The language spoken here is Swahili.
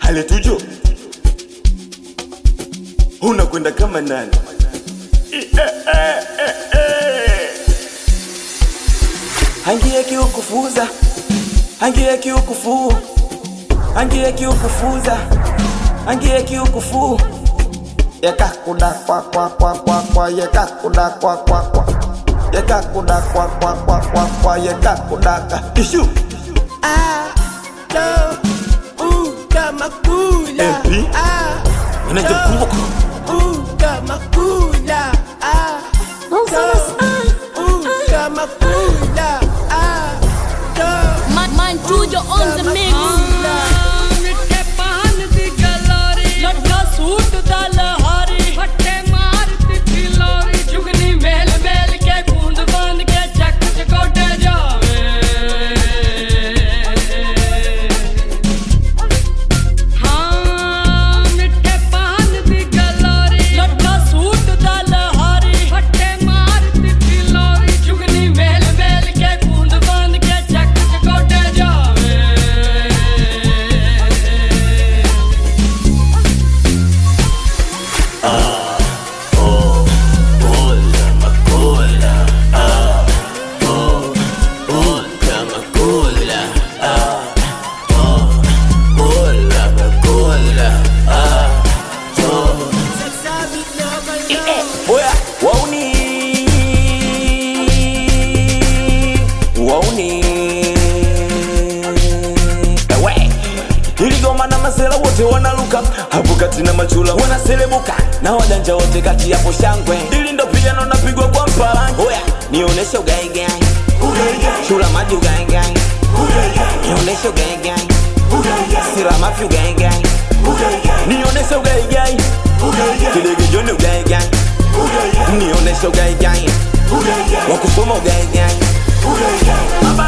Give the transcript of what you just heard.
Aletujo, unakwenda kama nani? Hangie kiukufuza, hangie kiukufu, hangie kiukufuza, hangie kiukufu. Yekakuda kwa kwa kwa kwa kwa, yekakuda kwa kwa kwa, yekakuda kwa kwa kwa kwa kwa, yekakuda ka ishu. Alo, uh, kama kula. MP? Ah, Unajikumbuka? uh, kama kula. Ah, uh, kama kula. Ah, Man, man, Tujo on the mix. ਮਿੱਠੇ ਪਾਨ ਦੀ ਗਲੋਰੀ ਲੱਗਾ ਸੂਟ ਦਾ ਲਹਾਰੀ ਫੱਟੇ ਮਾਰਦੀ ਫਿਲੋਰੀ ਜੁਗਨੀ ਮੇਲ ਮੇਲ ਕੇ ਕੂੰਦ ਬੰਦ ਕੇ ਚੱਕ ਚ ਗੋਡੇ ਜਾਵੇ ਹਾਂ ਮਿੱਠੇ ਪਾਨ ਦੀ ਗਲੋਰੀ ਲੱਗਾ ਸੂਟ ਦਾ ਲਹਾਰੀ ਫੱਟੇ ਮਾਰਦੀ ਫਿਲੋਰੀ ਜੁਗਨੀ ਮੇਲ ਮੇਲ ਕੇ ਕੂੰਦ ਬੰਦ ਕੇ ਚੱਕ ਚ ਗੋਡੇ ਜਾਵੇ sabi naman lang. Oya, wauni wauni Ewe iligoma na masela wote wanaluka hapo kati na machula wanaselebuka na wajanja wote kati yapo shangwe ili ndo piano napigwa kwa mpalange Oya, nioneshe ugaigai chula maji ugaigai nioneshe ugaigai sila mafi ugaigai nioneshe ugaigai kilegejoni ugaigai nioneshe ugaigai wakusoma ugaigai